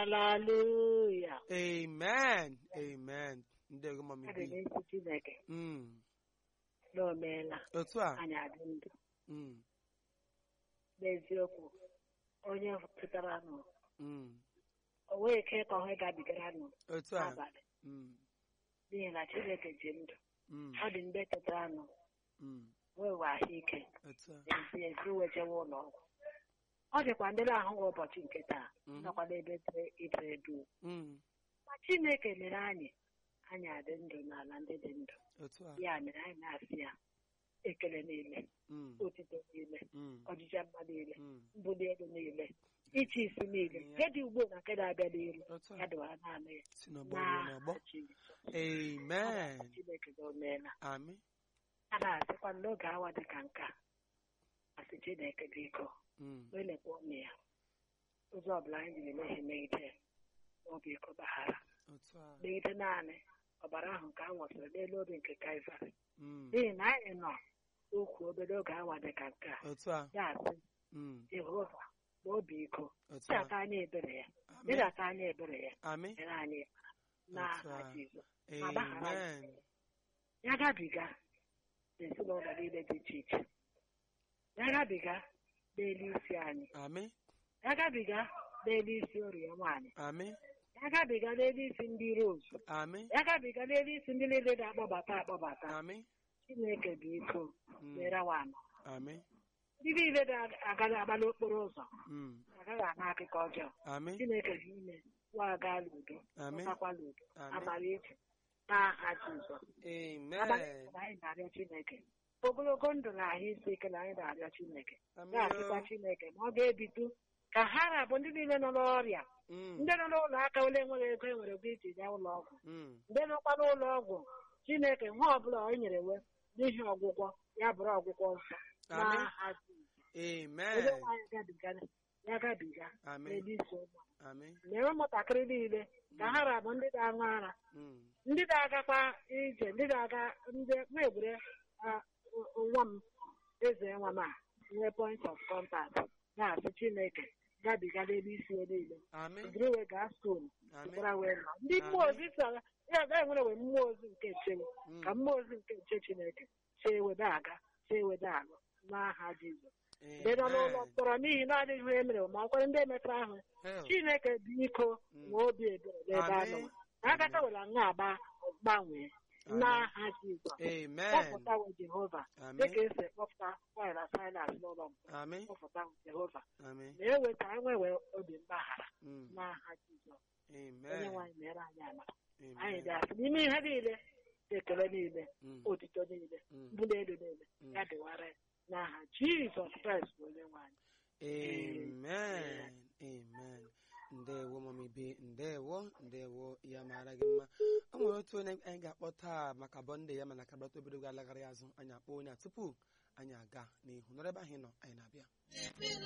haleluya amen amen ndewo mami adị bi n'ezi chineke Mm, na o meela otu a anyị adị ndụ Mm, n'eziokwu onye pụtara nụ mm, o nweghị ike ka ọhụ gabigara nụ otu a abalị Mm, n'ihi na chineke ji ndụ mm, ọ dị ndị tetara nụ mm, wee we ahụike otu a ezi ezi wejewe ụlọ ọgwụ ọ dịkwa ndị na-ahụghị ụbọchị nke taa Mhm. nọkwa n'ebe dere idere edu Mm, ma chineke mere anyị anyị adị ndụ n'ala ndị dị ndụ otu a ya mere anyị na-asị ya ekele niile Mm, otito niile mm, ọjịja mma niile mm, mbuli elu niile iche isi niile nke dị ugbo na nke na-abịa n'iru otu ya a dịwara naanị ya si n'ọgbọ ruo n'ọgbọ n'aha Jizọs. amen chineke na o meela ami a na-asịkwa n'oge awa dị ka nke a asị chineke biko Mm, welekwa ọnụ ya ụzọ ọbụla anyị jiri mehie megide ya ma ọ bụ iko baghara otu a megide naanị ọbara ahụ nke a nwụsịrị n'elu obi nke Kalvarị Mm, n'ihi na anyị nọ okwu obere oge awa dị ka nke a otu a ya asị Mm, Jehova ma obi iko otu a ịdata anya ebere ya ami ịdata anya ebere ya ami nyere anyị Otu n'aha a. Jizọs ma gbaghara anyị amen ya gabiga n'ezinụlọ niile dị iche iche ya gabiga n'elu isi anyị ami ya gabiga n'elu isi orie nwaanyị ami ya gabiga n'elu isi ndị rozu ami ya gabiga n'elu isi ndị niile na-akpọbata akpọbata ami chineke bụ iko Mm, mere wanụ ami ndị niile na-agaghị agba n'okporo ụzọ Mm, agaghị ama akụkọ ọjọọ ami chineke bụ ime nwa aga n'udo ami pụtakwala udo Amen. amara eji n'aha Jizọs abalị amen na anyị na-arịọ chineke ogologo ndụ na ahụ isi ike na anyị na-arịọ chineke ami na-asịkwa chineke ma ọ ga-ebido ka ha na-abụ ndị niile nọ n'ọrịa Mm, ndị nọ n'ụlọ aka ole enweghị ego enwere ego iji gaa ụlọ ọgwụ mm, ndị nọkwa n'ụlọ ọgwụ chineke nwa ọbụla o nyere we n'ihi ọgwụgwọ ya bụrụ ọgwụgwọ nsọ Amen. n'aha Jizọs. amen onye nwaanyị gabiga ya gabiga Amen. n'elu isi ụmụ ami mere ụmụntakịrị niile ka ha rabụ ndị na-aṅụ ara Mm, ndị na-agakwa ije ndị na-aga ndị nwa egbure ah, nwa m eze nwa m a nwee point of contact na-asị chineke gabiga n'elu isi ya niile ami jiri wee gaa skuulu ami gbara wee nọ ndị mmụọ ozi so ya ga enwere wee mmụọ ozi nke nchewu Mm, ka mmụọ ozi nke nche chineke chee wede aga chee wede alụ n'aha jizọs ndị nọ n'ụlọ amen mkpọrọ n'ihi na adịghị ihe mere ma ọkwara ndị metara ahụ Hell, chineke bụ iko Mm. nwe obi ebere n'ebe a nọ Amen. na agata were nga agba gbanwee Amen. n'aha jizọs amen kpọpụtawo jehova Amen. dịka esi kpọpụta nwanyị silas n'ụlọ mkpọrọ ami kpọpụtawo jehova ami na eweta enwewe obi mgbaghara Mm, n'aha jizọs onye amen nwaanyị mere anyị amara anyị amen ga-asị n'ime ihe niile ekele niile Mm, otito niile mm, mbuli elu niile Mm. ya dịwara ya n'aha jizọs kraịst bụ onye nwaanyị amen amen ndewo mami bi ndewo ndewo ya mara gị mma o nwere otu onye anyị ga-akpọ taa maka bọnde ya mana ka bata obere oge alagharị azụ anyị akpọ onye a tupu anyị aga n'ihu nọrọ ebe ahụ ị nọ anyị na-abịa